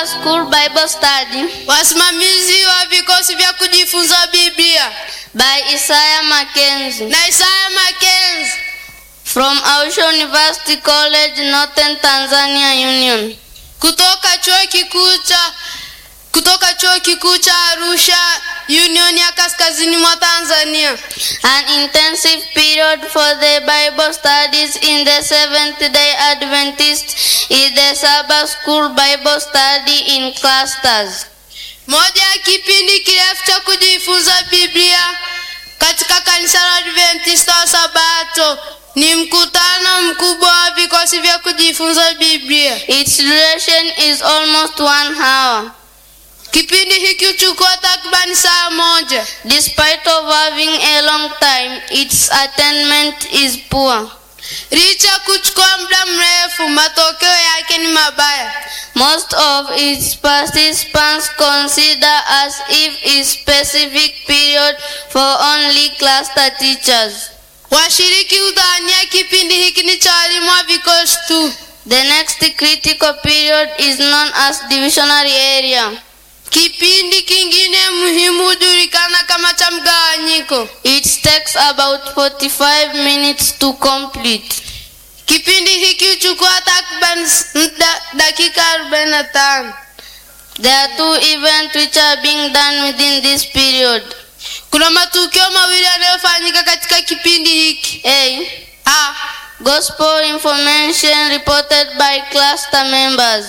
School Bible Study wasimamizi wa vikosi vya kujifunza Biblia by Isaiah Mackenzie na Isaya Makenzi from Arusha University College, Northern Tanzania Union. kutoka chuo kikuu cha kutoka chuo kikuu cha Arusha Union ya kaskazini mwa Tanzania. An intensive period for the Bible studies in the Seventh day Adventist is the Sabbath School Bible Study in clusters. Moja ya kipindi kirefu cha kujifunza Biblia katika kanisa la Adventista wa Sabato ni mkutano mkubwa wa vikosi vya kujifunza Biblia. Its duration is almost one hour. Kipindi hiki huchukua takribani saa moja. Despite of having a long time, its attainment is poor. Licha ya kuchukua muda mrefu, matokeo yake ni mabaya. Most of its participants consider as if a specific period for only cluster teachers. Washiriki hudhania kipindi hiki ni cha walimu wa vikosi tu. The next critical period is known as divisionary area. Kipindi kingine muhimu hujulikana kama cha mgawanyiko. It takes about 45 minutes to complete. Kipindi hiki huchukua takriban s- da, dakika 45. There are two events which are being done within this period. Kuna matukio mawili yanayofanyika katika kipindi hiki. A. A. Gospel information reported by cluster members.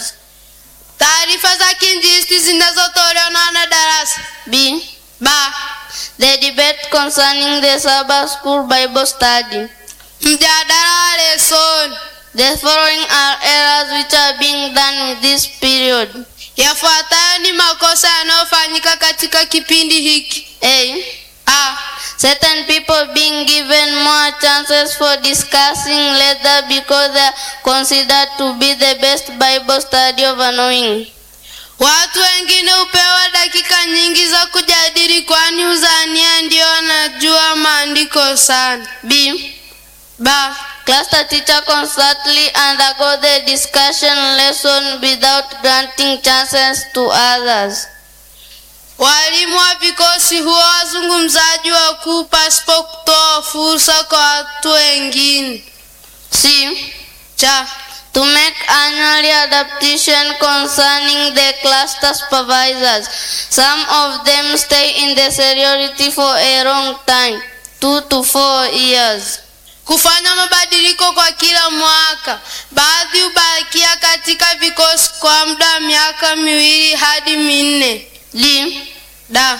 Taarifa za kinjilisti zinazotolewa na wanadarasa. B. B. The debate concerning the Sabbath School Bible Study. Mjadala wa lesoni. The following are errors which are being done with this period. Yafuatayo ni makosa yanayofanyika katika kipindi hiki. A. A. Certain people being given more chances for discussing later because they are considered to be the best Bible study of knowing. Watu wengine hupewa dakika nyingi za kujadili kwani uzania ndio wanajua maandiko sana. B. B. Cluster teacher constantly undergo the discussion lesson without granting chances to others. Walimu wa vikosi huwa wazungumzaji wakuu pasipo kutoa fursa kwa watu wengine. C. Cha. To make annually adaptation concerning the cluster supervisors. Some of them stay in the seniority for a long time, two to four years. Kufanya mabadiliko kwa kila mwaka. Baadhi hubakia katika vikosi kwa muda wa miaka miwili hadi minne. D. Da.